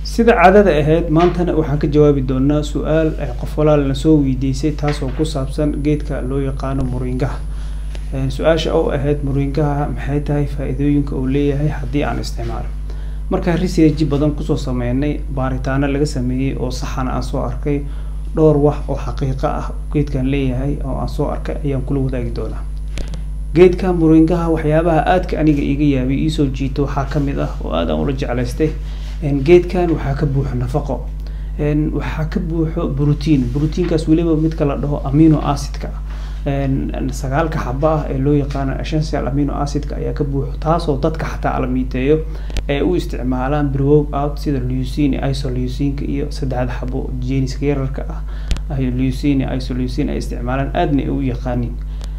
sida caadada ahayd maantana waxaan ka jawaabi doonaa su-aal ay qof walaal na soo weydiisay taasoo ku saabsan geedka loo yaqaano muringaha su-aasha oo ahayd muringaha maxay tahay faa-iidooyinka uu leeyahay haddii aan isticmaalo markaa research badan kusoo sameynay baaritaano laga sameeyey oo saxana aan soo arkay dhowr wax oo xaqiiqo ah geedkan leeyahay oo aan soo arkay ayaan kula wadaagi doonaa geedka muringaha waxyaabaha aadka aniga iga yaabay iisoo jiito waxaa kamid ah oo aad aan ula jeclaystay geedkan waxaa ka buuxo nafaqo waxaa ka buuxo brotiin brotiinkaas weliba midka la dhaho amino acidka sagaalka xaba ah ee loo yaqaano essential amino acidka ayaa ka buuxo taasoo dadka xataa alamiiteeyo ay u isticmaalaan browow out sida leucine isoleucinka iyo saddexda xabo jeniska yararka ah leucine isoleucine ay isticmaalaan aadna ay u yaqaaniin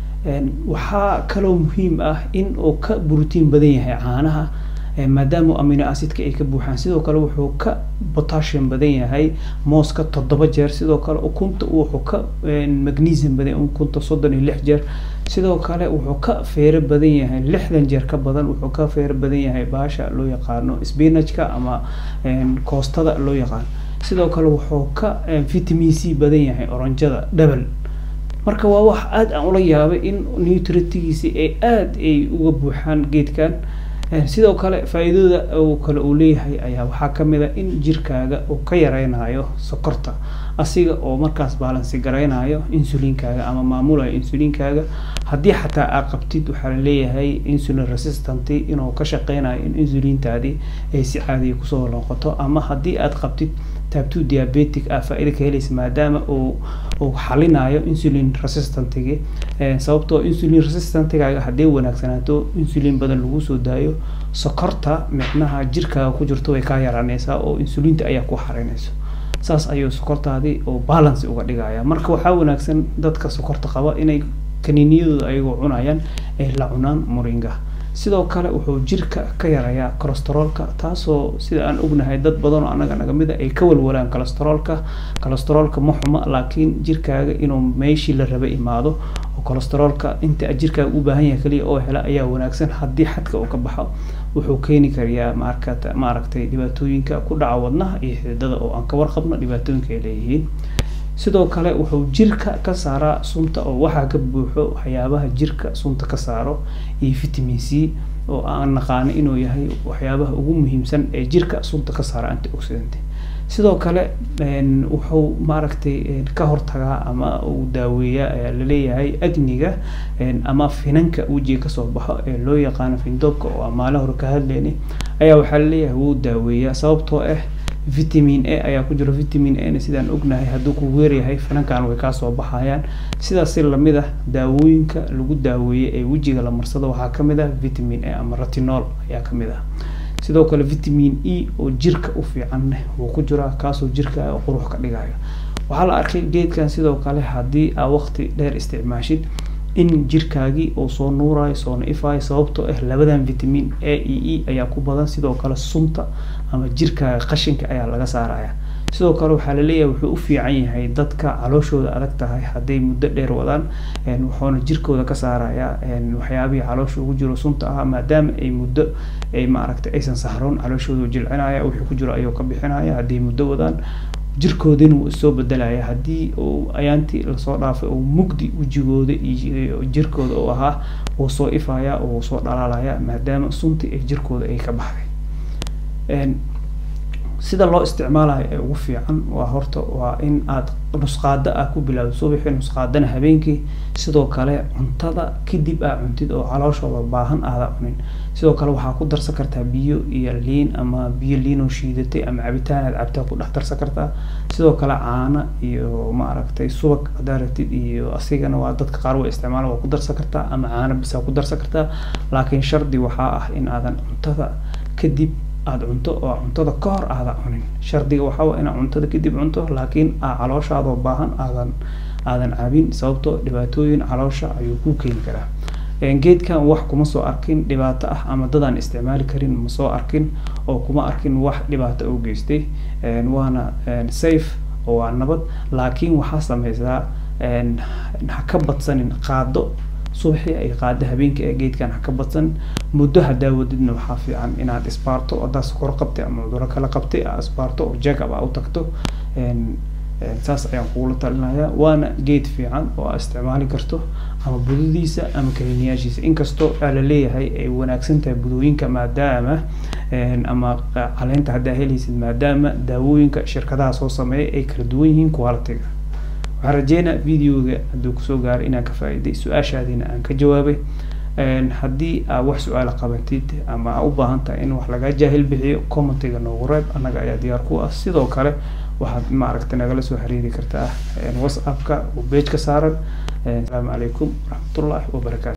waxaa kaloo muhiim ah in uu ka brotiin badan yahay caanaha maadaama amino acidka ay ka buuxaan sidoo kale wuxuu ka potassium badan yahay mooska toddoba jeer sidoo kale ukunta wuxuu ka magnesium badan ukunta soddon iyo lix jeer sidoo kale wuxuu ka feero badan yahay lixdan jeer ka badan wuxuu ka feero badan yahay baasha loo yaqaano spinachka ama koostada loo yaqaano sidoo kale wuxuu ka vitamin c badan yahay oranjada double marka waa wax aada aan ula yaabay in nutritigiisi ay aada ay uga buuxaan geedkan sidoo kale faa-iidada uu kale uu leeyahay ayaa waxaa kamid a in jirkaaga uu ka yareynayo sokorta asiga oo markaas baalansi gareynayo insulinkaaga ama maamulayo insulinkaaga haddii xataa aa qabtid waxaa laleeyahay insulin resistant inuu ka shaqeynayo in insulintaadii ay si caadiya kusoo noqoto ama haddii aad qabtid taabto diabetic ah faa-ida ka helaysa maadaama uu uu xalinayo insulin resistantigi sababtoo insulin resistantgaaga haddii wanaagsanaato insulin badan lagu soo daayo sokorta micnaha jirkaaga ku jirto way kaa yaraaneysaa oo insulinta ayaa ku xarinayso saas ayuu sokortaadii oo balance uga dhigaya marka waxaa wanaagsan dadka sokorta qaba inay kaniiniyadooda ayagoo cunayaan ay la cunaan muringa sidoo kale wuxuu jirka ka yarayaa colesteroolka taasoo sida aan ognahay dad badan oo anaga naga mid a ay ka walwalaan colesteroolka colesteroolka ma xuma laakiin jirkaaga inuu meeshii la raba imaado oo colesteroolka inta jirkaaga u baahan yahay kaliya oo hela ayaa wanaagsan haddii xadka uu ka baxo wuxuu keeni karayaa maarka maaragtay dhibaatooyinka ku dhaca wadnaha iyo xididada oo aan ka warqabno dhibaatooyinka ay leeyihiin sidoo kale wuxuu jirka ka saaraa sunta oo waxaa ka buuxo waxyaabaha jirka sunta ka saaro iyo vitamin c oo aan naqaano inuu yahay waxyaabaha ugu muhiimsan ee jirka sunta ka saara antioxidant sidoo kale wuxuu maaragtay ka hortagaa ama uu daaweeyaa ayaa laleeyahay agniga ama finanka wejiga kasoo baxo ee loo yaqaano findoobka oo aan maalin hore ka hadleyni ayaa waxaa laleeyahay wuu daaweeyaa sababtoo ah vitamin a ayaa ku jiro vitamin ana sidaan ognahay hadduu ku weeryahay finankan way kaasoo baxayaan sidaas si lamid ah daawooyinka lagu daaweeyey ee wejiga la marsado waxaa kamid ah vitamin a ama ratinol ayaa kamid ah sidoo kale vitamin e oo jirka u fiican wuu ku jiraa kaasoo jirka qurux ka dhigayo waxaa la arkay geedkan sidoo kale haddii aa waqti dheer isticmaashid in jirkaagii uu soo nuurayo soona ifayo sababtoo ah labadan vitamin a e e ayaa ku badan sidoo kale sunta ama jirkaaga qashinka ayaa laga saaraya sidoo kale waxaa laleeyahay wuxuu u fiican yahay dadka calooshooda adag tahay hadday muddo dheer wadaan wuxuuna jirkooda ka saaraya waxyaabihii caloosha ugu jiro sunta ah maadaama ay muddo ay maaragtay aysan sahroon calooshooda jilcinaya wixii ku jiro ayuu ka bixinaya hadday muddo wadaan jirkoodina wuu isoo bedelaya haddii uu ayaantii lasoo dhaafay uu mugdi wejigooda iyo jirkooda uu ahaa wuu soo ifaya oo wuu soo dhalaalaya maadaama suntii ay jirkooda ay ka baxday sida loo isticmaalayo ee ugu fiican waa horta waa in aad nusqaada ah ku bilaawdo subaxii nusqaadana habeenkii sidoo kale cuntada kadib aa cuntid oo calooshooda baahan aada cunin sidoo kale waxaa ku darsan kartaa biyo iyo liin ama biyo liinoo shiidatay ama cabitaan aad cabtaa ku dhex darsan kartaa sidoo kale caano iyo maaragtay subag haddaa rabtid iyo asigana waa dadka qaar way isticmaala waa ku darsan kartaa ama caano bisaa ku darsan kartaa laakiin shardi waxaa ah in aadan cuntada kadib aada cunto oo cuntada ka hor aada cunin shardiga waxaa waa inaad cuntada kadib cunto laakiin aa calooshaadoo baahan aadan aadan cabin sababtoo dhibaatooyin caloosha ayuu ku keeni karaa geedkan wax kuma soo arkin dhibaato ah ama dadaan isticmaali karin ma soo arkin oo kuma arkin wax dhibaato oo geystay waana safe oo waa nabad laakiin waxaa sameysaa ha ka badsanin qaado subaxii ay qaada habeenkii ee geedkan ha ka badsan muddo hadaa wadidna waxaa fiican inaad isbaarto haddaa sokor qabtay ama cuduro kala qabtay aa isbaarto oo jack up aa u tagto saas ayaan kugula talinayaa waana geed fiican oo aa isticmaali karto ama budadiisa ama kaliniyaashiisa inkastoo aa laleeyahay ay wanaagsan tahay budooyinka maadaama ama caleenta haddaa helaysid maadaama daawooyinka shirkadaha soo sameeya ay kala duwan yihiin quality-ga waxaan rajeynaa videoga hadduu kusoo gaaray inaan ka faa'iiday su-aashaadiina aan ka jawaabay haddii aa wax su-aala qabatid ama aa u baahan tahay in wax laga jaahil bixiyo commentiga noogu reeb annaga ayaa diyaar ku ah sidoo kale waxaad maaragta nagala soo xiriiri kartaa whatsappka oo page ka saaran asalaamu calaykum waraxmatullahi wabarakaatu